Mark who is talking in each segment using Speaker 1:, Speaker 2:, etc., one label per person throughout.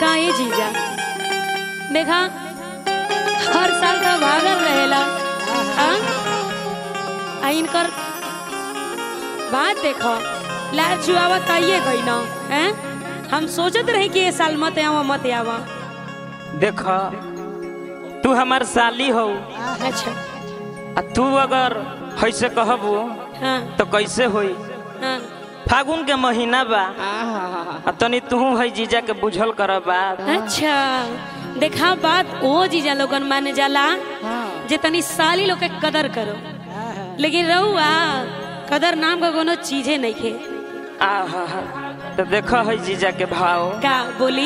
Speaker 1: का ये जीजा देखा हर साल का भागल रहेला हाँ? आ इनकर बात देखो लाल चुआवा कहिए गई ना हैं हम सोचत रही कि ये साल मत आवा मत आवा
Speaker 2: देख तू हमार साली हो
Speaker 1: अच्छा
Speaker 2: आ तू अगर ऐसे कहबू
Speaker 1: हाँ
Speaker 2: तो कैसे होई
Speaker 1: हाँ
Speaker 2: फागुन के महीना बा आ तनी तू है जीजा के बुझल कर बात
Speaker 1: अच्छा देखा बात ओ जीजा लोगन माने जाला जे तनी साली लोग के कदर करो लेकिन रहुआ कदर नाम का कोनो चीजे नहीं खे
Speaker 2: आहा तो देख है जीजा के भाव
Speaker 1: का बोली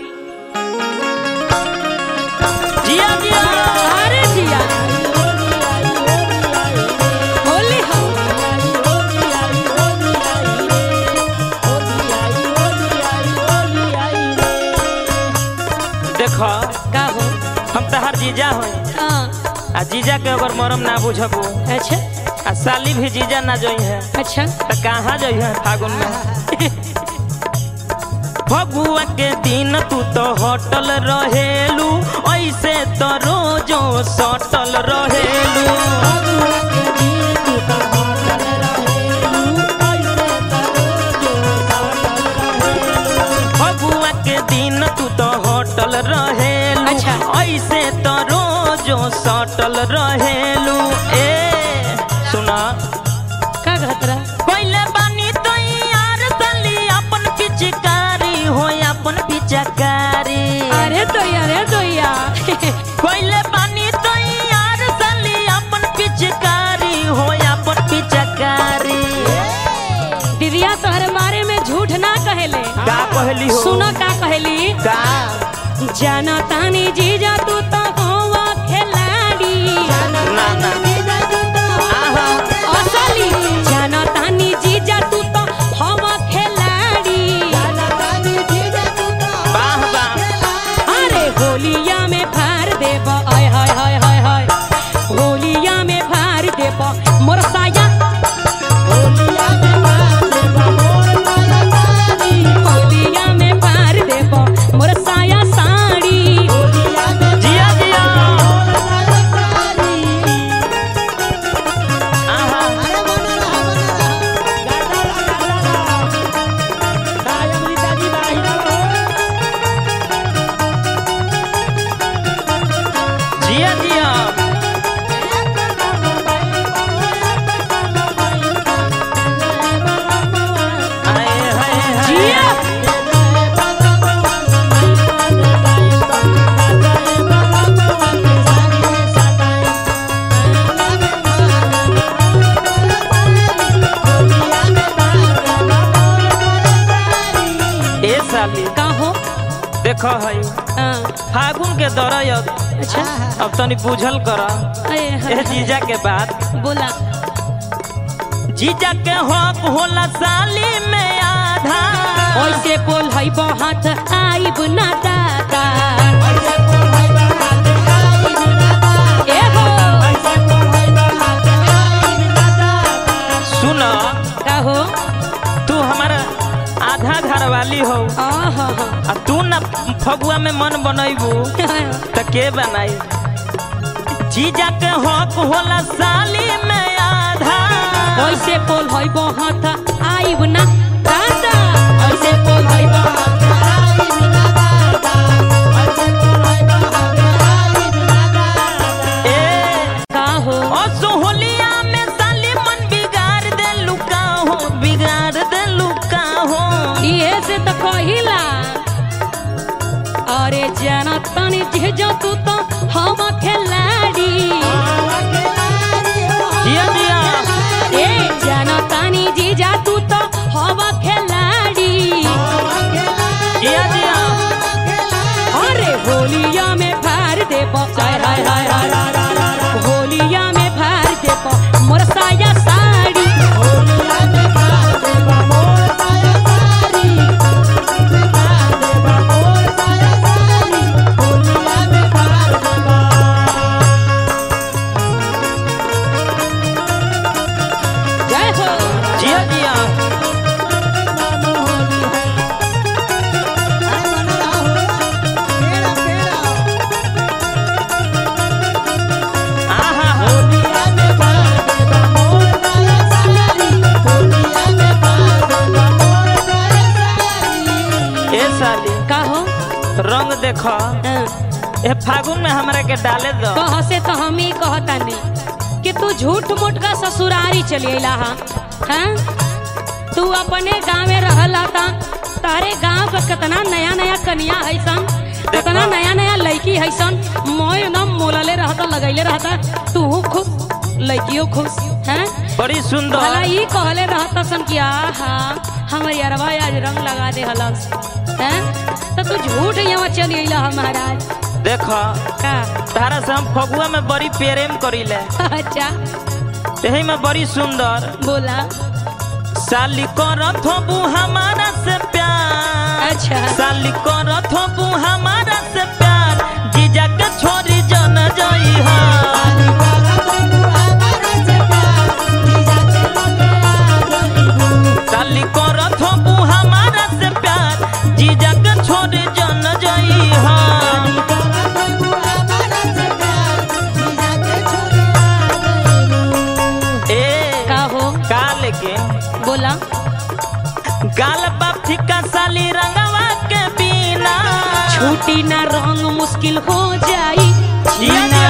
Speaker 2: जिया जिया
Speaker 1: अरे जिया होली हो
Speaker 2: देख
Speaker 1: का हो
Speaker 2: हम तहार जीजा हो
Speaker 1: हाँ
Speaker 2: आ जीजा के अगर मरम ना बुझबू
Speaker 1: अच्छा
Speaker 2: आ साली भी जीजा ना जोई है
Speaker 1: अच्छा
Speaker 2: तो कहाँ जोई है फागुन में फगुआ के दिन तू तो होटल रहेलू ऐसे तो रोजो सटल रहेलू फगुआ के दिन तू तो होटल रहेलू
Speaker 1: अच्छा।
Speaker 2: ऐसे तो रोजो सटल रहेलू ए सुना
Speaker 1: का कहतरा
Speaker 2: पहले बानी तो यार साली अपन पिचकारी हो अपन पिचकारी
Speaker 1: अरे तो अरे तो
Speaker 2: पहले बानी तो यार साली अपन पिचकारी हो अपन पिचकारी
Speaker 1: दीदिया तोहरे बारे में झूठ ना कहेले
Speaker 2: का कहली हो
Speaker 1: सुनो का कहली
Speaker 2: का
Speaker 1: जाना तानी जीजा तू तो होवा खिलाड़ी
Speaker 2: ना ना आहा
Speaker 1: असली जाना तानी जीजा तू तो होवा खिलाड़ी
Speaker 2: वाह वाह
Speaker 1: अरे होलिया में फार देब आय हाय हाय हाय हाय होलिया में फार देब मोर साया होलिया में फार देब मोर साया साड़ी
Speaker 2: जिया जिया आहा जिया जिया आए हाय हाय
Speaker 1: जिया
Speaker 2: ए साली
Speaker 1: का हो
Speaker 2: देखो है
Speaker 1: हाँ,
Speaker 2: फागुन के दौरान
Speaker 1: अच्छा
Speaker 2: अब तनी बुझल कर
Speaker 1: अरे
Speaker 2: ए
Speaker 1: हाँ,
Speaker 2: जीजा के बात
Speaker 1: बोला
Speaker 2: जीजा के हक होला साली में आधा
Speaker 1: ओइसे बोल है बहुत आइब ना दादा ए हो
Speaker 2: सुन
Speaker 1: का हो
Speaker 2: तू हमारा आधा घर वाली हो
Speaker 1: आहा
Speaker 2: आ तू न फगुआ में मन बनैबू त के बनाई जीजा के हक होला साली में आधा
Speaker 1: ओइसे बोल है बहुत आइब ना दादा ओइसे बोल है बहुत
Speaker 2: ए
Speaker 1: का हो
Speaker 2: ओ सोहलिया में साली मन बिगाड़ दे लुका हो बिगाड़ दे लुका हो
Speaker 1: इहे से तो कहिला अरे जाना तनी जेजो तू तो हम खिलाड़ी
Speaker 2: जिया जिया
Speaker 1: ए जाना तानी जीजा तू तो हम खिलाड़ी
Speaker 2: जिया जिया
Speaker 1: अरे होलिया में फार देब हाय हाय हाय हाय होलिया में फार देब मोर साया साड़ी जय हो
Speaker 2: जिया जिया देखो
Speaker 1: हाँ,
Speaker 2: ए फागुन में हमरा के डाले दो
Speaker 1: कह से तो हम ही कहतानी कि तू झूठ मूठ का ससुरारी चली अला हा हाँ? तू अपने गाँव में रहला था तारे गांव का कितना नया नया कनिया है सन कितना नया नया लड़की है सन मोय न मोलले रहता लगैले रहता तू खुश लड़कियों खुश हैं
Speaker 2: बड़ी
Speaker 1: भला
Speaker 2: सुंदर
Speaker 1: ई कहले रहता सन कि आहा हमर यारवा आज रंग लगा दे हलस हैं तो तू झूठ यहाँ चली अइला हा महाराज
Speaker 2: देखो
Speaker 1: का
Speaker 2: तारा से हम फगुआ में बड़ी प्रेम करीले
Speaker 1: अच्छा
Speaker 2: यही में बड़ी सुंदर
Speaker 1: बोला
Speaker 2: साली करत होबू हमारा से प्यार
Speaker 1: अच्छा
Speaker 2: साली करत होबू हमारा से प्यार जीजा के छोरी जन जई हा साली करत होबू हमारा से प्यार जीजा के छोरी जन जई हा ए
Speaker 1: का हो
Speaker 2: का लेके
Speaker 1: बोला
Speaker 2: गाल बाप ठिका साली रंगवा के बिना
Speaker 1: छूटी ना रंग मुश्किल हो जाई
Speaker 2: जिया
Speaker 1: जीना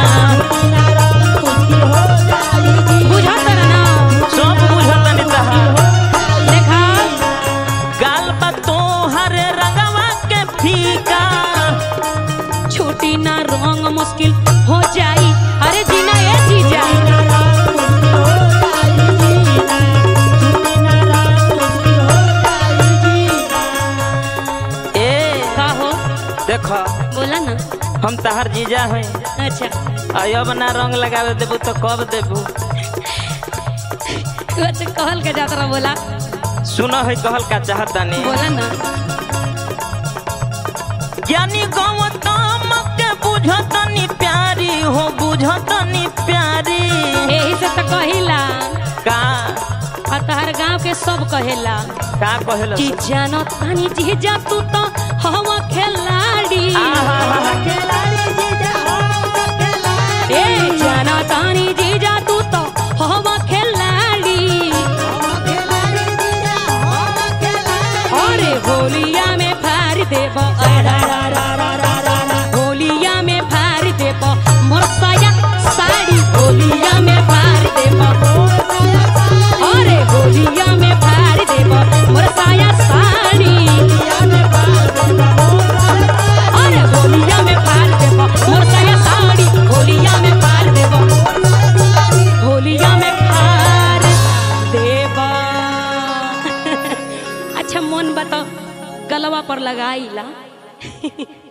Speaker 1: बुझा तर ना
Speaker 2: सब बुझतनी तहार
Speaker 1: देखा
Speaker 2: गाल बा तोहर रंगवा के फीका
Speaker 1: छूटी ना रंग मुश्किल हो जाई अरे जीना ये जीजा
Speaker 2: ए
Speaker 1: का हो
Speaker 2: देखो
Speaker 1: बोला ना
Speaker 2: हम तहार जीजा हैं
Speaker 1: अच्छा
Speaker 2: अब ना रंग लगावे देबू तो कब देबू
Speaker 1: अच्छा कहल के जात रहा बोला
Speaker 2: सुनो है कहल का चाहतानी
Speaker 1: बोला ना
Speaker 2: ज्ञानी गौतम के बुझतनी प्यारी हो बुझतनी प्यारी
Speaker 1: यही से तो कहिला
Speaker 2: का
Speaker 1: और तहर गांव के सब कहेला
Speaker 2: का कहलो
Speaker 1: कि जानो तानी जीजा तू तो हवा खिलाड़ी ए जानो तानी जीजा तू तो हवा खिलाड़ी अरे होलिया में फार देब होलिया में फार देब मोरसाया साड़ी होलिया में फार देब अरे होलिया में फार देब मोरसाया साड़ी अरे होलिया में फार देब मोरसाया साड़ी होलिया में फार देब होलिया में फार देब अच्छा मन बता गलवा पर लगाईला